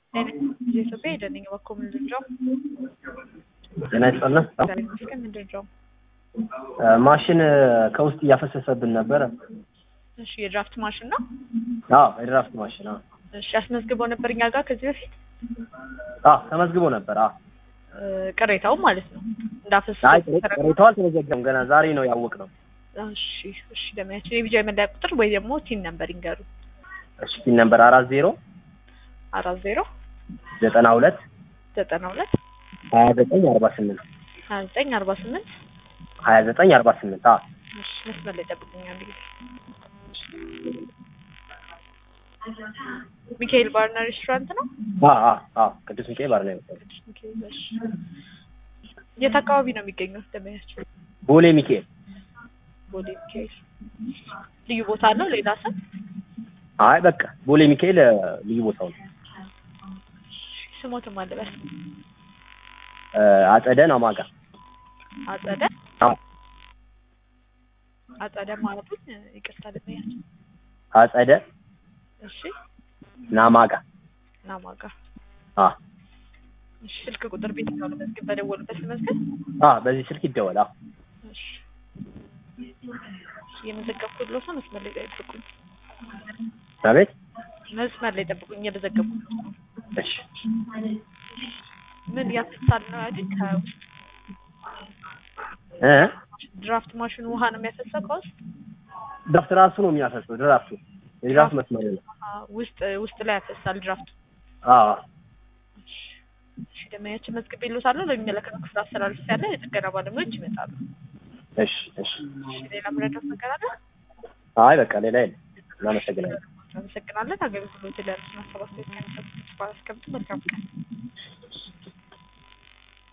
ኢትዮጵያ ሄደን እባክዎ ምንድን ነው ጤና ይስጥልን። ዛሬ ይመስገን ምንድን ነው? ማሽን ከውስጥ እያፈሰሰብን ነበረ። እሺ የድራፍት ማሽን ነው። አዎ የድራፍት ማሽን አዎ እሺ አስመዝግበው ነበር እኛ ጋር ከዚህ በፊት አዎ ተመዝግቦ ነበር። አዎ እ፣ ቅሬታው ማለት ነው እንዳፈሰሱ አይ ቅሬታው አልተመዘገበም ገና ዛሬ ነው ያወቅነው። እሺ እሺ ደመያችን የቢጃይ መለያ ቁጥር ወይ ደግሞ ቲን ነምበር ይንገሩ። እሺ ፒን ነምበር አራት ዜሮ አራት ዜሮ ዘጠና ሁለት ዘጠና ሁለት ሀያ ዘጠኝ አርባ ስምንት ሀያ ዘጠኝ አርባ ስምንት ሀያ ዘጠኝ አርባ ስምንት አዎ እሺ መስመር ላይ ጠብቁኛል እንግዲህ ሚካኤል ባርና ሬስቶራንት ነው። አዎ አዎ አዎ ቅዱስ ሚካኤል ባር ነው የመጣው። ሚካኤል እሺ የት አካባቢ ነው የሚገኘው ደመያችን? ቦሌ ሚካኤል ቦሌ ሚካኤል ልዩ ቦታ አለው ሌላ ስም? አይ በቃ ቦሌ ሚካኤል እ፣ ልዩ ቦታው ነው። ስሞትም አለበት እ፣ አጸደ ናማጋ አጸደ አዎ አጸደ ማለቱን ይቅርታ ደመያችን። አጸደ እሺ ናማጋ ናማጋ አዎ እሺ ስልክ ቁጥር ቤት ነው ለመዝገብ በደወሉበት ለመዝገብ አዎ በዚህ ስልክ ይደወል። አዎ እሺ የመዘገብኩት ሎሳ መስመር ላይ ጠብቁኝ። አቤት መስመር ላይ ጠብቁኝ እየመዘገብኩ ነው። እሺ ምን ያፈሳል ነው ያሉኝ? ከውስጥ እ ድራፍት ማሽኑ ውሃ ነው የሚያፈሳው ከውስጥ ድራፍት ራሱ ነው የሚያፈሰው ድራፍቱ የድራፍት መስመር ነው። አዎ፣ ውስጥ ውስጥ ላይ ያፈሳል ድራፍቱ። አዎ እሺ ደመያችን መዝግቤ ልዎታለሁ። ለሚመለከተው ክፍል አስተላልፍ ያለ የጥገና ባለሙያዎች ይመጣሉ። እሺ እሺ እሺ ሌላ ምረዳት ነገር አለ? አይ በቃ ሌላ የለም። እናመሰግናለን። አመሰግናለን። አገልግሎት ለእርስና ሰባት ከሚሰጡት ባላስቀምጥ መልካም ቀን